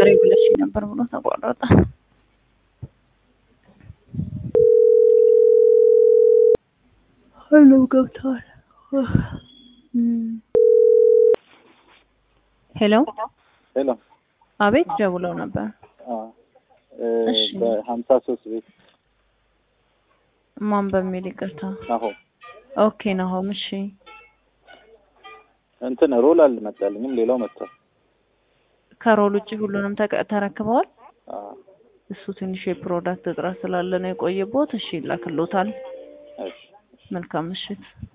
ንገሪ ብለሽ ነበር ብሎ ተቋረጠ። ሁሉም ገብተዋል። ሄሎ ሄሎ አቤት፣ ደውለው ነበር። እሺ። በሀምሳ ሶስት ቤት ማን በሚል ይቅርታ። ናሆ ኦኬ ናሆም። እሺ እንትን ሮል አልመጣልኝም። ሌላው መጥቷል። ከሮል ውጭ ሁሉንም ተቀ- ተረክበዋል። አዎ፣ እሱ ትንሽ የፕሮዳክት እጥረት ስላለ ነው የቆየቦት። እሺ ይላክሎታል። እሺ መልካም ምሽት።